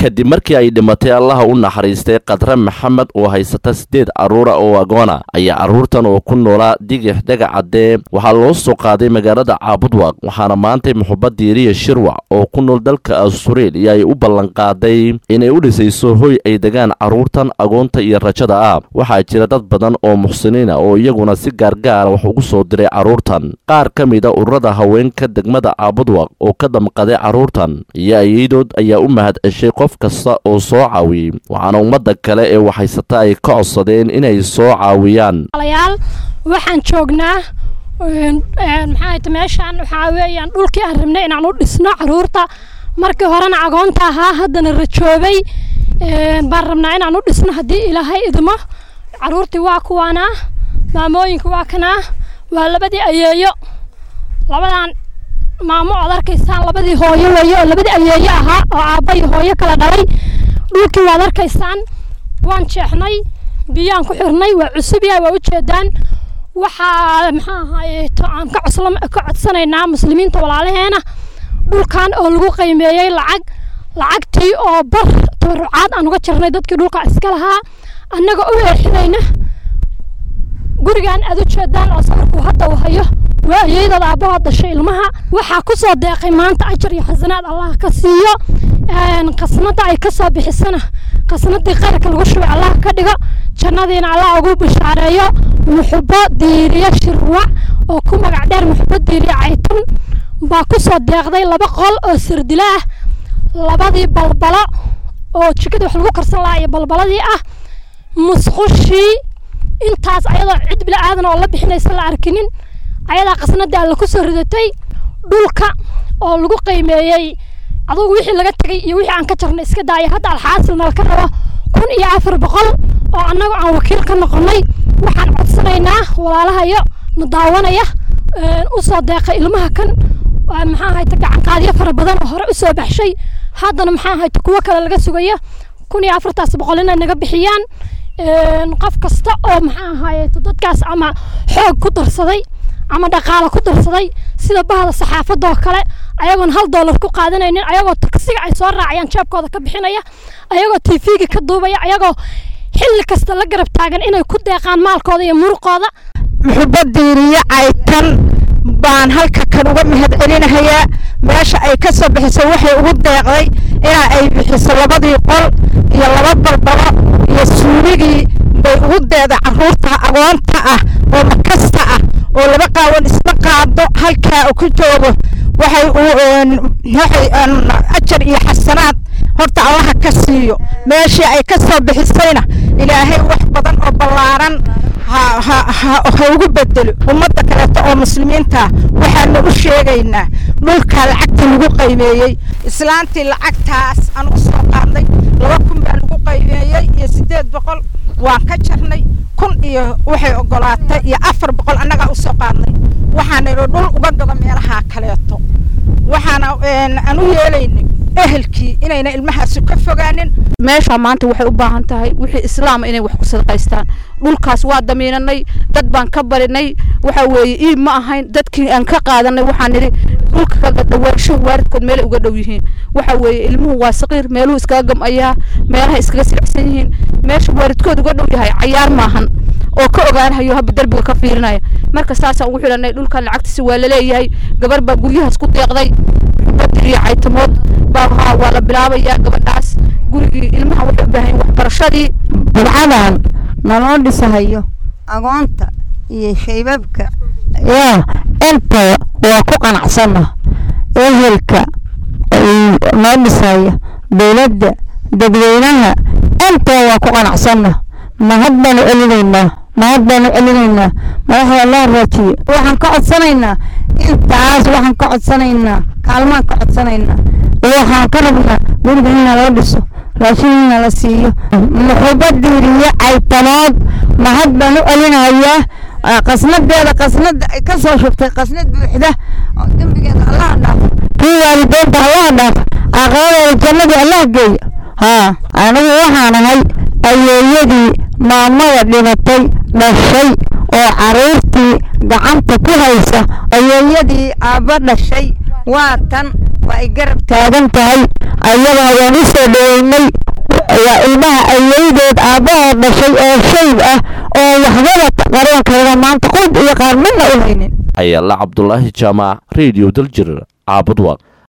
kadib markii ay dhimatay allaha u naxariistay khadre maxamed oo haysata siddeed carruura oo agoona ayaa carruurtan oo ku noolaa digix dhagacaddee waxaa loo soo qaaday magaalada caabudwaq waxaana maantay muxubad diiriya shirwac oo ku nool dalka austareeliya ay u ballanqaaday inay u dhisayso hoy ay degaan carruurtan agoonta iyo rajada ah waxaa jira dad badan oo muxsiniina oo iyaguna si gaargaara wax ugu soo diray carruurtan qaar ka mid a ururada haweenka degmada caabudwaq oo ka damqaday carruurtan iyo ayadood ayaa u mahad ceshay qof kasta oo soo caawiyey waxaana ummadda kale ee waxhaysata ay ka codsadeen inay soo caawiyaan alayaal waxaan joognaa maxaa meeshaan waxaa weeyaan dhulkii aan rabnay inaan u dhisno carruurta markii horena agoonta ahaa haddana rajoobay baan rabnaa inaan u dhisno haddii ilaahay idmo carruurtii waa kuwaanaa maamooyinka waa kanaa waa labadii ayeeyo labadan maamo ood arkaysaan labadii hooyo weeye oo labadii ayeeyo ahaa oo aabba iyo hooyo kala dhalay dhulkii waad arkaysaan waan jeexnay biyaan ku xirnay waa cusub yahay waa ujeedaan waxaa maxaa ahaaye aan ka cosla ka codsanaynaa muslimiinta walaalaheena dhulkan oo lagu qiimeeyey lacag lacagtii oo bar tabarucaad aan uga jirnay dadkii dhulka iska lahaa annaga u leexinayna gurigan aad u jeedaan oo sawirku hadda uu hayo waa ayeydada aabbaha dhashay ilmaha waxaa ku soo deeqay maanta ajar iyo xasanaad allah ka siiyo qasnada ay ka soo bixisana qasnadii qayrka lagu shubay allah ka dhigo jannadiina allah ugu bishaareeyo muxubo diiriyo shirwac oo ku magac dheer muxubo diiriyo caytan baa ku soo deeqday laba qol oo sirdila ah labadii balbalo oo jikada wax lagu karsan lahaa iyo balbaladii ah musqushii intaas ayadoo cid bila aadan oo la bixinaysa la arkinin ayadaa qasnadii alla ku soo ridatay dhulka oo lagu qiimeeyey adugu wixii laga tegay iyo wixii aan ka jarnay iska daaya hadda alxaasil nala ka rabo kun iyo afar boqol oo annagu aan wakiil ka noqonnay waxaan codsanaynaa walaalahayo na daawanaya u soo deeqay ilmaha kan maxaa hayta gacanqaadyo fara badan oo hore u soo baxshay haddana maxaa hayta kuwo kale laga sugayo kun iyo afartaas boqol inay naga bixiyaan qof kasta oo maxaa ahaaye dadkaas ama xoog ku darsaday ama dhaqaale ku darsaday sida bahda saxaafadda oo kale ayagoon hal doolar ku qaadanaynin ayagoo taksiga ay soo raacayaan jeebkooda ka bixinaya ayagoo tv-ga ka duubaya ayagoo xilli kasta la garab taagan inay ku deeqaan maalkooda iyo muruqooda muxubadiiriyo caytan baan halka kan uga mahad celinahayaa meesha ay ka soo bixiso waxay ugu deeqday inaa ay bixiso labadii qol iyo laba balbalo iyo suuligii bay ugu deeday carruurta agoonta ah oo makasta ah oo laba qaawan isma qaado halkaa ku joogo waxay waxay ajar iyo xasanaad horta allaha ka siiyo meeshii ay ka soo bixisayna ilaahay wax badan oo ballaaran ha ugu bedelo ummadda kaleeto oo muslimiinta waxaanu u sheegaynaa dhulkaa lacagta lagu qaymeeyey islaantii lacagtaas aan u soo qaadnay laba kun baa lagu qaymeeyey iyo siddeed boqol waan ka jarnay kun iyo waxay ogolaatay iyo afar boqol annagaa u soo qaadnay waxaanaynu dhul uga gado meelaha kaleeto waxaana aan u yeelaynay ehelkii inayna ilmahaasi ka fogaanin meesha maanta waxay u baahan tahay wixii islaama inay wax ku sadaqaystaan dhulkaas waa damiinanay dad baan ka barinay waxa weeye iib ma ahayn dadkii aan ka qaadanay waxaan nidhi dhulka kaga dhawaansho waaridkood meelay uga dhow yihiin waxa weeye ilmuhu waa saqiir meeluhu iskaga gamayaa meelaha iskaga silacsan yihiin meesha waaridkood uga dhow yahay cayaar maahan oo ka ogaanahayo haba derbiga ka fiirinaya marka saasaan ugu xidhanay dhulkan lacagtiisa waa laleeyahay gabar baa guryahaas ku deeqday iyo caytamood baa waa la bilaabayaa gabadhaas gurigii ilmaha waxay u baahan waxbarashadii bidcadan naloo dhisahayo agoonta iyo shaybabka yaa inta waa ku qanacsana ehelka noo dhisaya dowladda dadweynaha inta waa ku qanacsana mahad baanu celinaynaa mahad baanu celinaynaa madaxda loo raajiye waxaan ka codsanaynaa intaas waxaan ka codsanaynaa kaalmaan ka codsanaynaa waxaan ka rabnaa guriga inna loo dhiso raashin inna la siiyo muxubadiiriyo caytanood mahad baan u celinayaa qasnadeeda qasnada ay ka soo shubtay qasnad buuxda oo dembigeeda allaha dhaafo kii waalideynta allaha dhaafo aqabadeeda jannadii allaha geeya haa anigu waxaan ahay ayeeyadii maamada dhimatay dhashay oo caruurtii gacanta ku haysa ayeeyadii aabba dhashay waa tan waa ay garab taagan tahay ayada waan u soo dhaweynay ilmaha ayeydood aabbahood dhashay oo shayb ah oo waxbaba qaroonkeeda maanta qud iyo qaar midna u haynin ayaala cabdulaahi jaamac radio daljir caabud waaq